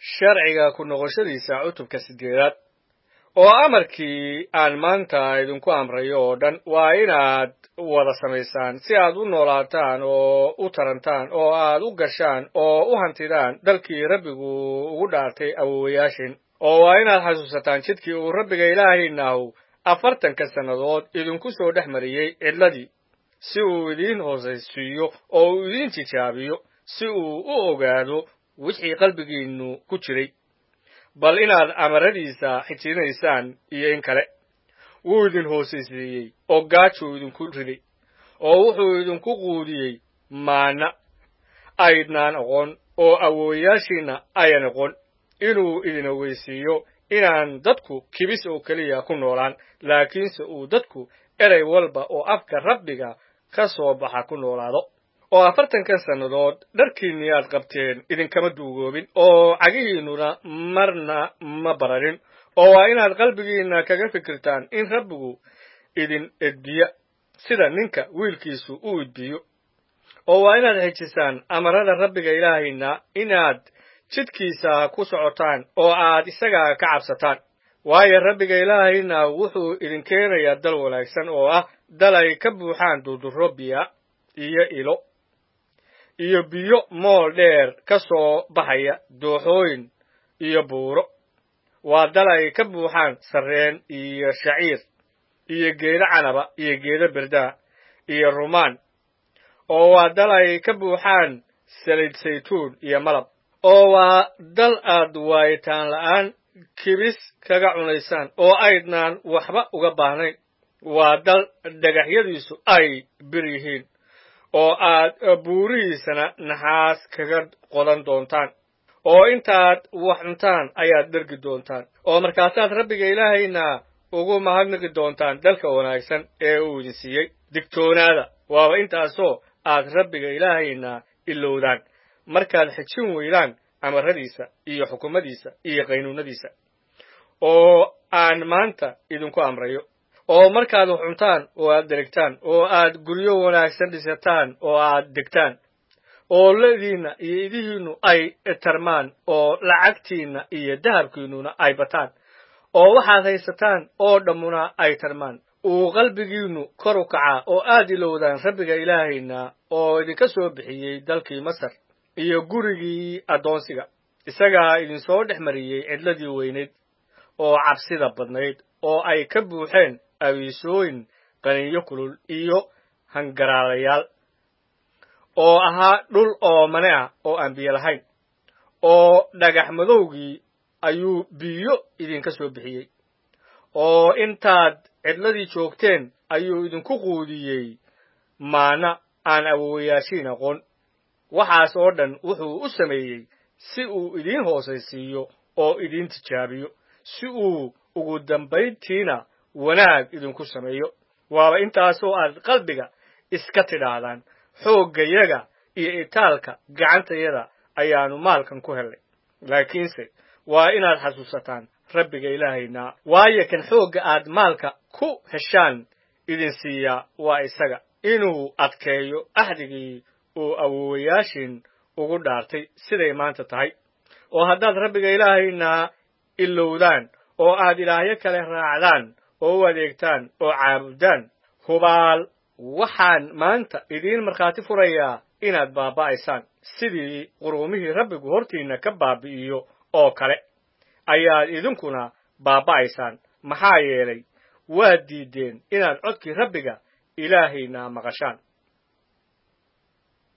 sharciga ku noqoshadiisa cutubka siddeedaad oo amarkii aan maanta idinku amrayo oo dhan waa inaad wada samaysaan si aad u noolaataan oo u tarantaan oo aad u gashaan oo u hantidaan dalkii rabbigu ugu dhaartay awowayaashin oo waa inaad xasuusataan jidkii uu rabbiga ilaahaynahu afartanka sannadood idinku soo dhex mariyey cidladii si uu idiin hoosaysiiyo oo uu idiin tijaabiyo si uu u ogaado wixii qalbigiinnu ku jiray bal inaad amaradiisa xijinaysaan iyo in kale wuu idin hoosaysiiyey oo gaajuu idinku riday oo wuxuu idinku quudiyey maana aydnaan aqoon oo awoowayaashiinna ayan aqoon inuu idin ogeysiiyo inaan dadku kibis oo keliya ku noolaan laakiinse uu dadku erey walba oo afka rabbiga ka soo baxa ku noolaado oo afartankan sannadood dharkiinnii aad qabteen idinkama duugoobin oo cagihiinnuna marna ma bararin oo waa inaad qalbigiinna kaga fikirtaan in rabbigu idin edbiya sida ninka wiilkiisu u edbiyo oo waa inaad xejisaan amarada rabbiga ilaahayna inaad jidkiisa ku socotaan oo aad isaga ka cabsataan waayo rabbiga ilaahayna wuxuu idin keenayaa dal wanaagsan oo ah dal ay ka buuxaan durdurro biya iyo ilo iyo biyo mool dheer ka soo baxaya dooxooyin iyo buuro waa dal ay ka buuxaan sarreen iyo shaciir iyo geedo canaba iyo geedo berdaa iyo rumaan oo waa dal ay ka buuxaan saliid saytuun iyo malab oo waa dal aad waayitaan la'aan kibis kaga cunaysaan oo aydnaan waxba uga baahnayn waa dal dhagaxyadiisu ay bir yihiin oo aad buurihiisana naxaas kaga qodan doontaan oo intaad wax cuntaan ayaad dhergi doontaan oo markaasaad rabbiga ilaahayna ugu mahadnaqi doontaan dalka wanaagsan ee uu idin siiyey digtoonaada waaba intaasoo aad rabbiga ilaahayna ilowdaan markaad xejin weydaan amaradiisa iyo xukumadiisa iyo qaynuunadiisa oo aan maanta idinku amrayo oo markaad wax cuntaan oo aad deregtaan oo aad guryo wanaagsan dhisataan oo aad degtaan oo ladiinna iyo idihiinnu ay tarmaan oo lacagtiinna iyo dahabkiinnuna ay bataan oo waxaad haysataan oo dhammuna ay tarmaan uu qalbigiinnu kor u kacaa oo aad ilowdaan rabbiga ilaahayna oo idinka soo bixiyey dalkii masar iyo gurigii addoonsiga isagaa idinsoo dhex mariyey cidladii weynayd oo cabsida badnayd oo ay ka buuxeen awiisooyin qaniinyo kulul iyo hangaraalayaal oo ahaa dhul oomane ah oo aan biyo lahayn oo dhagax madowgii ayuu biyo idinka soo bixiyey oo intaad cidladii joogteen ayuu idinku quudiyey maana aan awowayaashiin aqoon waxaas oo dhan wuxuu u sameeyey si uu idiin hoosaysiiyo oo idiin tijaabiyo si uu ugu dambayntiina wanaag idinku sameeyo waaba intaasoo aad qalbiga iska tidhaahdaan xooggayaga iyo itaalka gacantayada ayaannu maalkan ku hellay laakiinse waa inaad xasuusataan rabbiga ilaahayna waayo kan xoogga aad maalka ku heshaan idin siiyaa waa isaga inuu adkeeyo axdigii uu awowayaashin ugu dhaartay siday maanta tahay oo haddaad rabbiga ilaahayna ilowdaan oo aad ilaahyo kale raacdaan oo u adeegtaan oo caabudaan hubaal waxaan maanta idiin markhaati furayaa inaad baaba'aysaan sidii quruumihii rabbigu hortiinna ka baabi'iyo oo kale ayaad idinkuna baaba'aysaan maxaa yeelay waad diiddeen inaad codkii rabbiga ilaahayna maqashaan